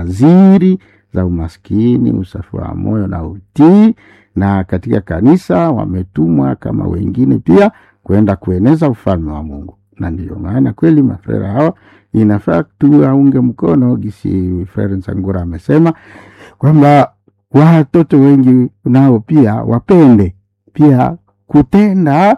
nadhiri za umaskini, usafi wa moyo na utii, na katika kanisa wametumwa kama wengine pia kwenda kueneza ufalme wa Mungu. Na ndiyo maana kweli mafrera hawa inafaa tuwaunge mkono, gisi Frere Nsangura amesema kwamba watoto wengi nao pia wapende pia kutenda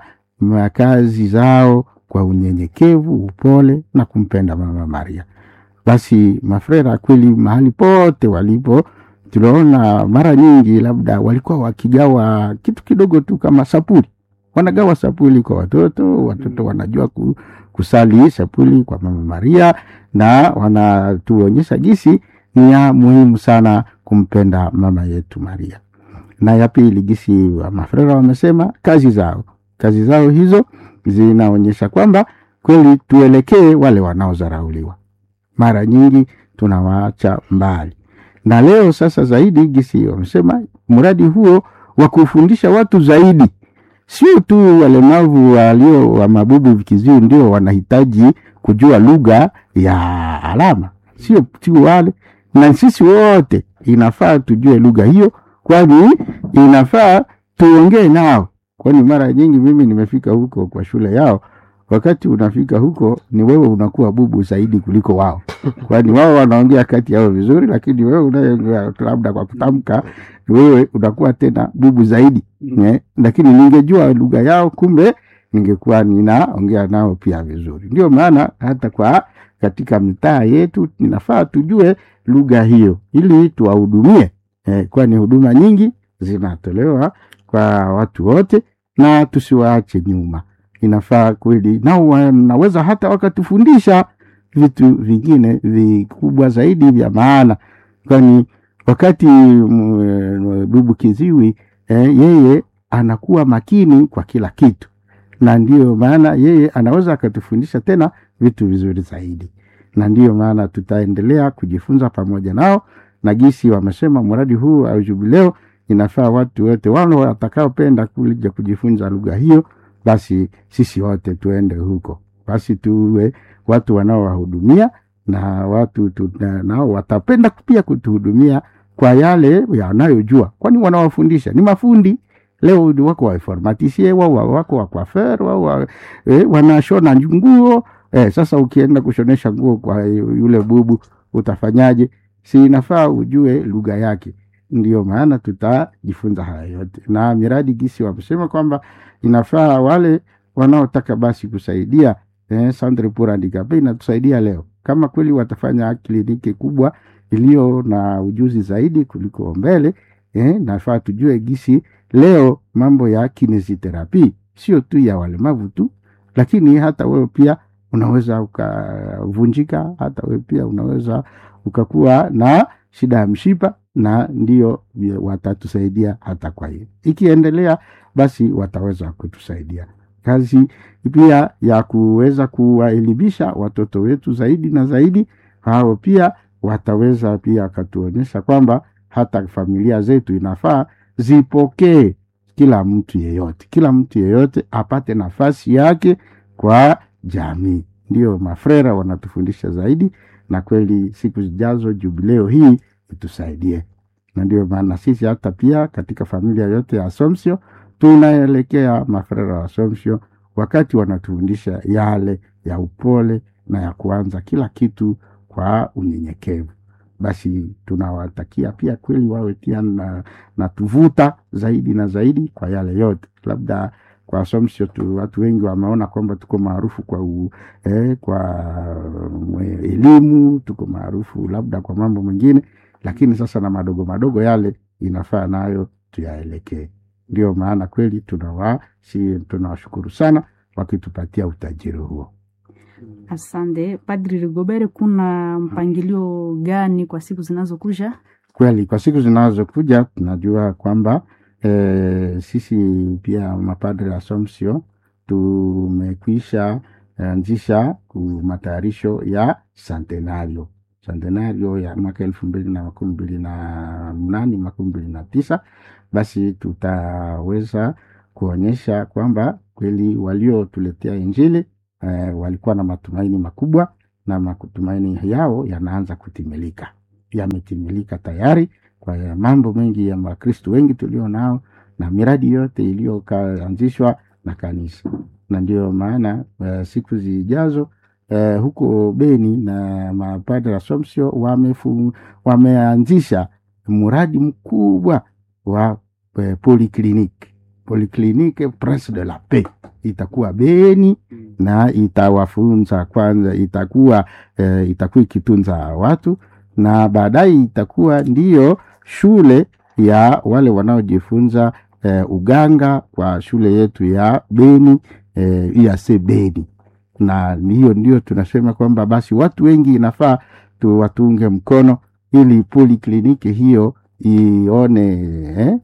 kazi zao kwa unyenyekevu, upole na kumpenda Mama Maria. Basi mafrera kweli mahali pote walipo, tunaona mara nyingi labda walikuwa wakigawa kitu kidogo tu kama sapuli, wanagawa sapuli kwa watoto, watoto wanajua ku, kusali sapuli kwa Mama Maria, na wanatuonyesha jinsi ni ya muhimu sana kumpenda mama yetu Maria. Na ya pili, jinsi wa mafrera wamesema kazi zao, kazi zao hizo zinaonyesha kwamba kweli tuelekee wale wanaodharauliwa mara nyingi tunawaacha mbali. Na leo sasa zaidi gisi wamesema mradi huo wa kufundisha watu zaidi, sio tu walemavu walio wa mabubu vikiziwi ndio wanahitaji kujua lugha ya alama, sio tu wale, na sisi wote inafaa tujue lugha hiyo, kwani inafaa tuongee nao, kwani mara nyingi mimi nimefika huko kwa shule yao wakati unafika huko ni wewe unakuwa bubu zaidi kuliko wao, kwani wao wanaongea kati yao vizuri, lakini wewe unayeongea labda kwa kutamka, wewe unakuwa tena bubu zaidi ne? Lakini ningejua lugha yao, kumbe ningekuwa ninaongea nao pia vizuri. Ndio maana hata kwa katika mitaa yetu inafaa tujue lugha hiyo ili tuwahudumie, eh, kwani huduma nyingi zinatolewa kwa watu wote na tusiwaache nyuma inafaa kweli nao wanaweza hata wakatufundisha vitu vingine vikubwa zaidi vya maana, kwani wakati bubu kiziwi eh, yeye anakuwa makini kwa kila kitu, na ndiyo maana yeye anaweza akatufundisha tena vitu vizuri zaidi, na ndiyo maana tutaendelea kujifunza pamoja nao, na gisi wamesema mradi huu au jubileo inafaa watu wote wale watakaopenda kuja kujifunza lugha hiyo basi sisi wote tuende huko, basi tuwe watu wanaowahudumia na watu tuna, nao watapenda pia kutuhudumia kwa yale yanayojua, kwani wanawafundisha ni mafundi. Leo wako wainformatisie wao wako wakwafer wao wa, eh, wanashona nguo eh. Sasa ukienda kushonesha nguo kwa yule bubu utafanyaje? Si inafaa ujue lugha yake. Ndio maana tutajifunza haya yote na miradi gisi wamesema kwamba inafaa wale wanaotaka basi kusaidia eh, Centre pour Handicapes inatusaidia leo, kama kweli watafanya kliniki kubwa iliyo na ujuzi zaidi kuliko mbele eh, nafaa tujue gisi leo mambo ya kinesiterapi sio tu ya walemavu tu, lakini hata wewe pia unaweza ukavunjika, hata wewe pia unaweza ukakuwa na shida ya mshipa, na ndio watatusaidia hata kwa hiyo ikiendelea basi wataweza kutusaidia kazi pia ya kuweza kuwaelimisha watoto wetu zaidi na zaidi. Hao pia wataweza pia wakatuonyesha kwamba hata familia zetu inafaa zipokee kila mtu yeyote, kila mtu yeyote apate nafasi yake kwa jamii. Ndio mafrera wanatufundisha zaidi, na kweli siku zijazo jubileo hii itusaidie, na ndio maana sisi hata pia katika familia yote ya Assumption tunaelekea mafrera wa Assumption wakati wanatufundisha yale ya upole na ya kuanza kila kitu kwa unyenyekevu. Basi tunawatakia pia kweli wawe pia na, na tuvuta zaidi na zaidi kwa yale yote. Labda kwa Assumption tu watu wengi wameona kwamba tuko maarufu kwa u, eh, kwa elimu, tuko maarufu labda kwa mambo mengine, lakini sasa na madogo madogo yale inafaa nayo tuyaelekee. Ndio maana kweli tunawa si tunawashukuru sana wakitupatia utajiri huo. Asante Padri Rigobert, kuna mpangilio gani kwa siku zinazokuja? Kweli kwa siku zinazokuja tunajua kwamba e, sisi pia mapadri Assumption tumekwisha anzisha matayarisho ya santenario santenario ya mwaka elfu mbili na makumi mbili na mnane makumi mbili na tisa basi tutaweza kuonyesha kwamba kweli waliotuletea Injili eh, walikuwa na matumaini makubwa na matumaini yao yanaanza kutimilika. yametimilika tayari kwa ya mambo mengi ya Wakristo wengi tulio nao na miradi yote iliyoanzishwa na kanisa, na ndio maana uh, siku zijazo uh, huko Beni na mapadre Assumption wamefu, wameanzisha mradi mkubwa wa uh, polyclinique polyclinique Prince de la Paix itakuwa Beni na itawafunza kwanza, itakuwa eh, itakuwa ikitunza watu na baadaye itakuwa ndiyo shule ya wale wanaojifunza eh, uganga kwa shule yetu ya Beni eh, IAC Beni, na hiyo ndio tunasema kwamba basi watu wengi inafaa tu watunge mkono ili polikliniki hiyo ione eh,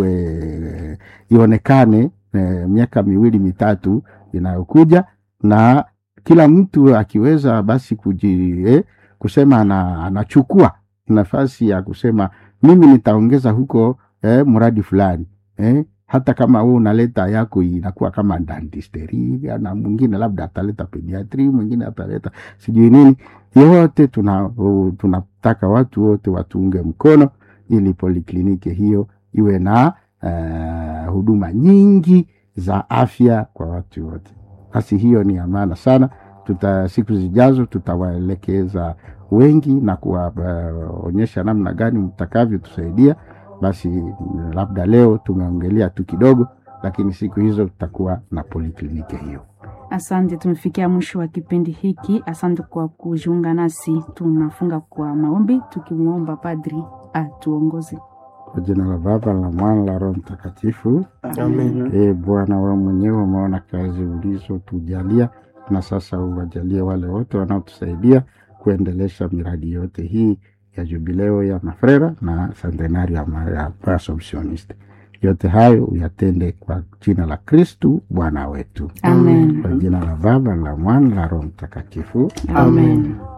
iwe ionekane eh, miaka miwili mitatu inayokuja na kila mtu akiweza basi kuji, eh, kusema ana, anachukua nafasi ya kusema mimi nitaongeza huko eh, mradi fulani eh, hata kama wewe unaleta yako inakuwa kama dentistry na mwingine labda ataleta pediatry, mwingine ataleta sijui nini. Yote tuna tunataka watu wote watuunge mkono ili polikliniki hiyo iwe na uh, huduma nyingi za afya kwa watu wote. Basi hiyo ni ya maana sana. Tuta, siku zijazo tutawaelekeza wengi na kuwaonyesha uh, namna gani mtakavyotusaidia. Basi labda leo tumeongelea tu kidogo, lakini siku hizo tutakuwa na polikliniki hiyo. Asante, tumefikia mwisho wa kipindi hiki. Asante kwa kujiunga nasi. Tunafunga kwa maombi tukimwomba padri atuongoze. Kwa jina la Baba la Mwana la Roho Mtakatifu, Amen. E Bwana, wewe mwenyewe umeona kazi ulizotujalia, na sasa uwajalie wale wote wanaotusaidia kuendelesha miradi yote hii ya jubileo ya mafrera na centenari ya ma- ya Assumptioniste. Yote hayo uyatende kwa jina la Kristu Bwana wetu, Amen. kwa jina la Baba la Mwana la Roho Mtakatifu. Amen.